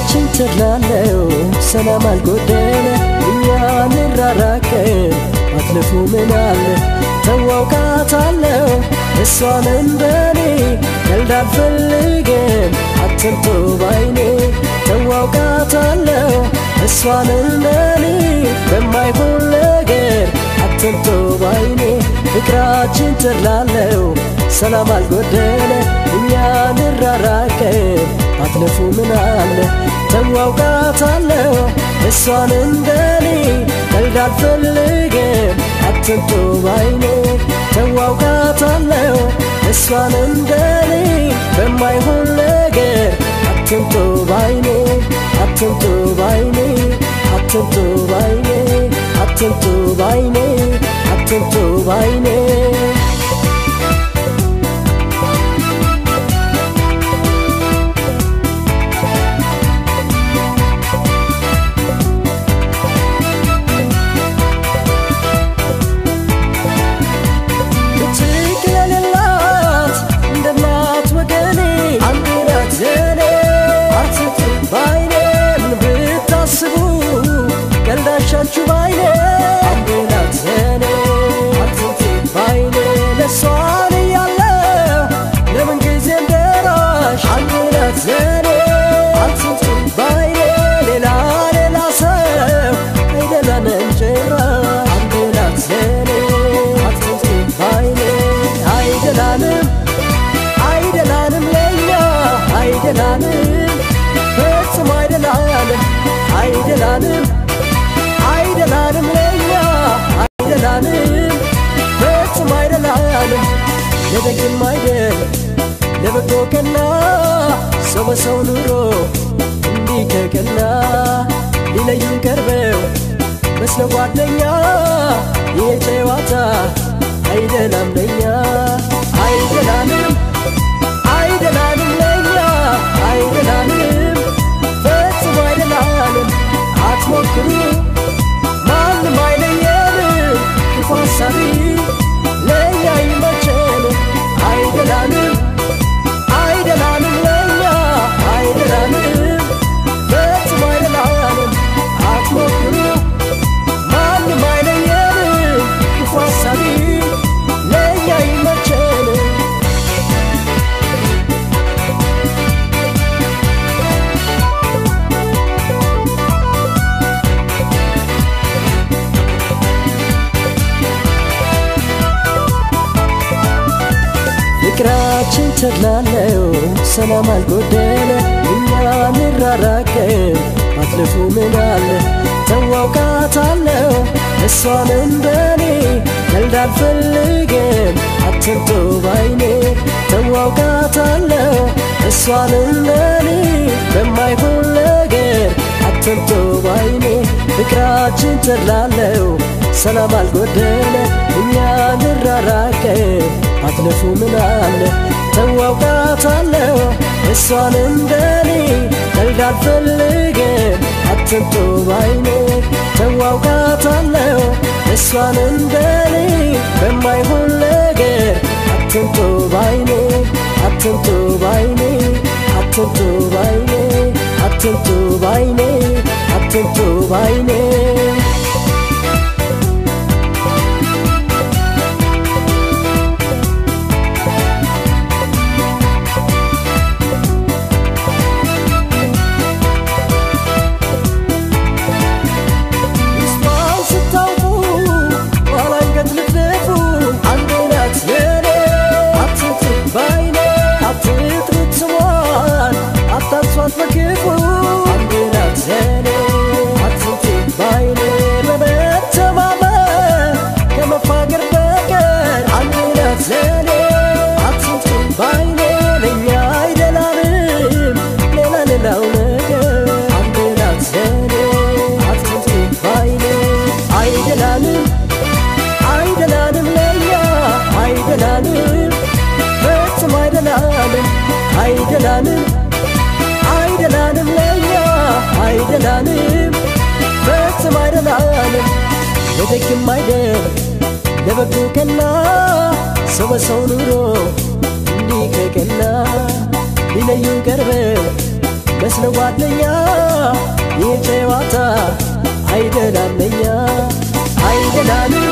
ፍቅራችን ተድላለው ሰላም አልጎደለ እኛ እንራራቅን አትልፉ ምናለ ተዋውቃታለው እሷን እንደኔ ቀልድ አልፈልግም አትምቶ ባይኔ ተዋውቃታለው እሷን እንደኔ በማይሆን ነገር አትምቶ ባይኔ ፍቅራችን ተድላለው ሰላም አልጎደለ እኛ እንራራቅን አትለፉ ምናለ ተዋውቃታለው እሷን እንደኔ ቀልድ አልፈልግም አትምቶ ባይኔ ተዋውቃታለው እሷን እንደኔ በማይሆን ነገር አትምቶ ባይኔ አትምቶ ባይኔ አትምቶ ባይኔ አትምቶ ባይኔ አትምቶ ባይኔ ቀልዳሻችሁ ባይኔ አምቤላት ዘኔ አትንቴ ባይኔ ለሷን እያለው ለምን ጊዜም ደራሽ አምቤላት ዘኔ አትንቴ ባይኔ ሌላ ሌላ ሰው አይደላንም ጭራሽ አምቤላት ዘኔ አትንቴ ባይኔ አይደላንም አይደላንም ለኛ አይደላንም ፈጽሞ አይደላንም አይደላንም አይደላንም ለኛ አይደላንም ፈጽሞ አይደላንም ለደግም አይደል ለበጎ ቀና ሰው በሰው ኑሮ እንዲህ ከቀና ሊለዩን ቀርበው መስለ ጓደኛ ይሄ ጨዋታ አይደላም ለኛ አይደላንም አይደላንም ለኛ አይደላንም ፈጽሞ አይደላንም አትሞክሩ ማንም አይለየንም ክፉ ሐሳቢ ለእኛ ይመቸን አይደላንም አይደላንም ለእኛ አይደላንም ፈጽሞ አይደላንም አትሞክሩ ማንም አይለየንም ክፉ ሐሳቢ ለእኛ ይመቸን ፍቅራችን ተድላለው ሰላም አልጎደለ እኛ እንራራቅን አትልፉ ምናለ ተዋውቃታለው እሷን እንደኔ ቀልድ አልፈልግም አትምቶ ባይኔ ተዋውቃታለው እሷን እንደኔ በማይሆን ነገር አትምቶ ባይኔ ፍቅራችን ተድላለው ሰላም አልጎደለ እኛ እንራራቅን አትለፉ ምናለ ተዋውቃታለው እሷን እንደኔ ቀልድ አልፈልግም አትምቶ ባይኔ ተዋውቃታለው እሷን እንደኔ በማይሆን ነገር አትምቶ ባይኔ አትምቶ ባይኔ አትምቶ ባይኔ አትምቶ ባይኔ አትምቶ ባይኔ አታሷት በክፉ አንድ ናት ዘኔ አትንቴ ባይኔ በመተማመን ከመፋገር በቀር አንድ ናት ዘኔ አትንቴ ባይኔ ለእኛ አይደላንም ሌላ ሌላው ነገር አንድ ናት ዘኔ አትንቴ ባይኔ አይደላንም አይደላንም ለእኛ አይደላንም ፈጽሞ አይደላንም አይደላንም አይደላንም ለእኛ አይደላንም ፈጽሞ አይደላንም ለደግም አይደል ለበጎ ቀና ሰው በሰው ኑሮ እንዲህ ከቀና ሊለዩን ቀርበው መስለ ጓደኛ ይህ ጨዋታ አይደላለኛ አይደላል